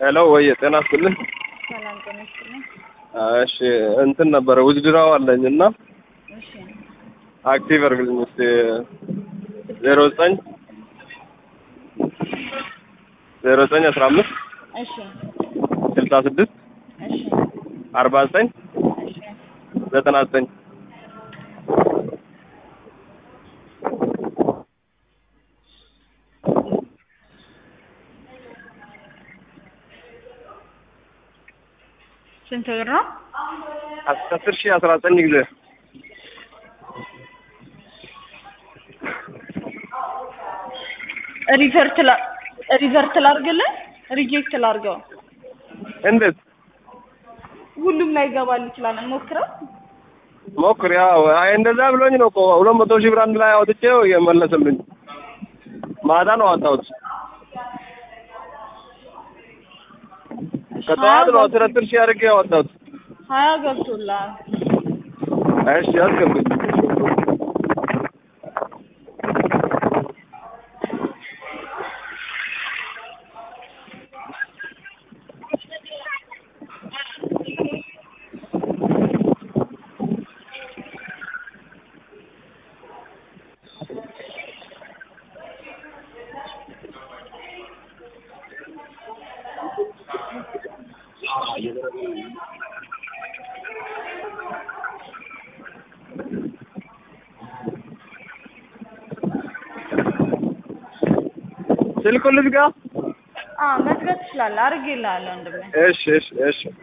ሄሎ ወይ ጤና ይስጥልኝ። ሰላም ጤና ይስጥልኝ። እሺ እንትን ነበረ ውዝድራው አለኝ እና እሺ አክቲቭ አድርግልኝ እስኪ ዜሮ ዘጠኝ ዜሮ ዘጠኝ አስራ አምስት እሺ ስልሳ ስድስት እሺ አርባ ዘጠኝ እሺ ዘጠና ዘጠኝ ስንት ብር ነው? አስር ሺህ አስራ ዘጠኝ ጊዜ ሪቨርት ላ ሪቨርት ላድርግልህ ሪጀክት ላድርገው? እንዴት ሁሉም ላይ ይገባል ይችላል። እንሞክረው። ሞክር። ያው አይ እንደዛ ብሎኝ ነው እኮ ሁለት መቶ ሺህ ብር አንድ ላይ አውጥቼው የመለሰልኝ ማታ ነው አወጣሁት። ከጠዋት ነው አስር አስር ሺህ አድርጌ ያወጣሁት። ሀያ ገብቶልሃል። እሺ አስገብኝ። ስልኩን ልዝጋ? አዎ መዝጋት ትችላለህ። አድርጌልሃለሁ ወንድሜ። እሺ እሺ እሺ